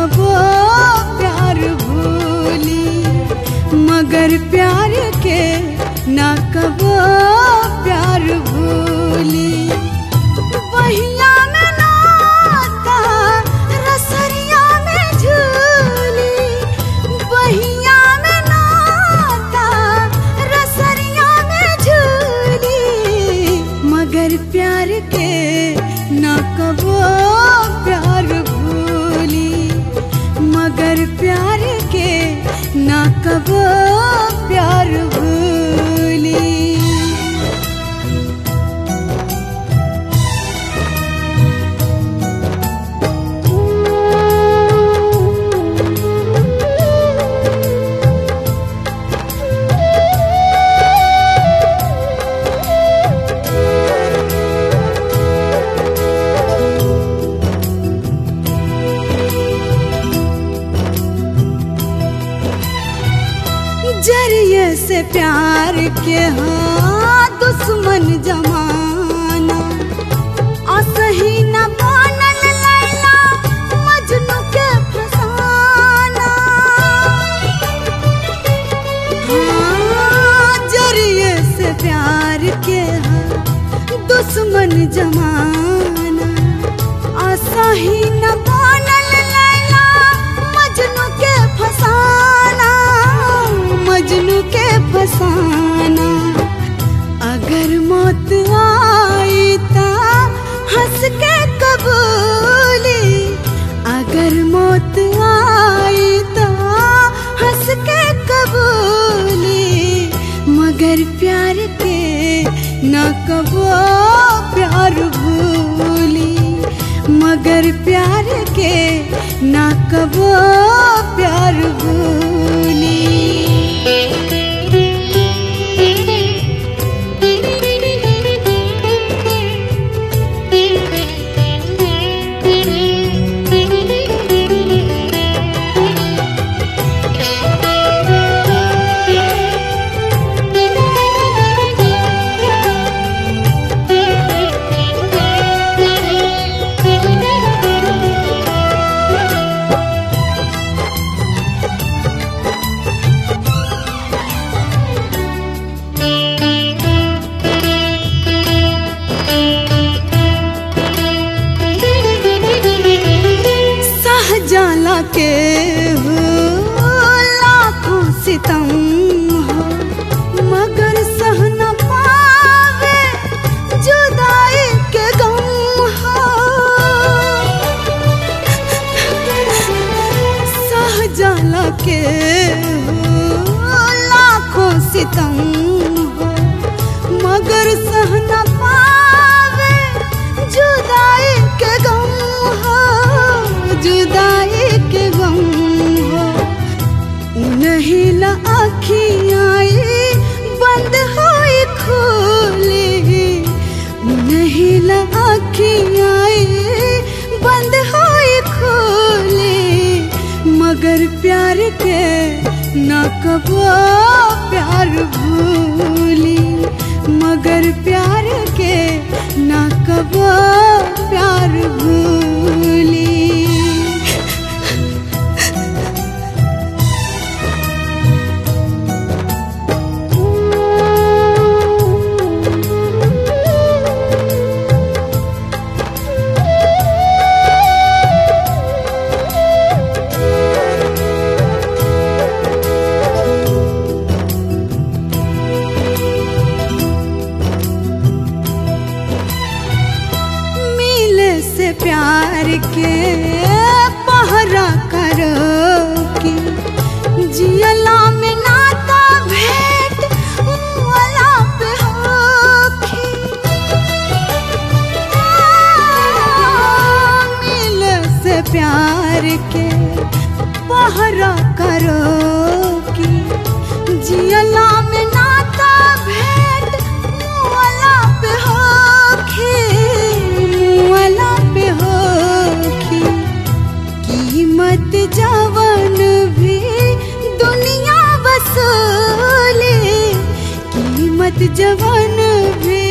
कबो प्यार भूली मगर प्यार के ना कबो प्यार भूली बहिया में नाता रसरिया में झूली बहिया में नाता रसरिया में झूली मगर प्यार के ना कबो प्यार भूली मगर प्यार के ना कबो प्यार भूली जरिए से प्यार के हाँ दुश्मन जमाना असही न बनल लैला मजनू के फसाना हाँ जरिए से प्यार के हाँ दुश्मन जमाना असही न बनल लैला मजनू के फसाना मजनू के फसाना अगर मौत आई ता हंस के कबूली अगर मौत आई ता हंस के कबूली मगर प्यार के न कबो प्यार भूली मगर प्यार के न कबो प्यार भूली सहजाला के हो लाखों सितम हो मगर सह न पावे जुदाई के गम हो सहजाला के हो लाखों सितम हो मगर सह न पावे जुदाई के गम हो जुदाई के गम हो नहीं ला आखियाँ बंद होई खोली नहीं ला आखियाँ बंद होई खोली मगर प्यार के न कबो प्यार भूली मगर प्यार के न कबो प्यार भूली मिले से प्यार के पहरा करो कि जियला में नाता भेंट वाला पे होखी मिले से प्यार के पहरा करो कि जियला में नाता भेंट वाला पे होखी वाला पे होखी कीमत जवन भी दुनिया वसूले कीमत जवन भी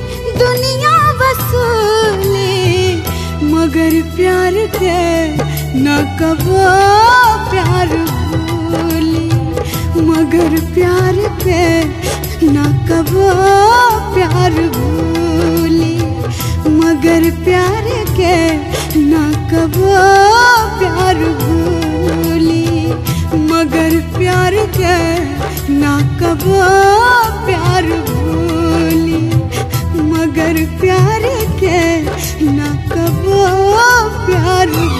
दुनिया वसूले मगर प्यार के न कबो प्यार भूली मगर प्यार के न कबो प्यार भूली मगर प्यार के न कबो प्यार भूली मगर प्यार के न कबो प्यार भूली मगर प्यार के न कबो प्यार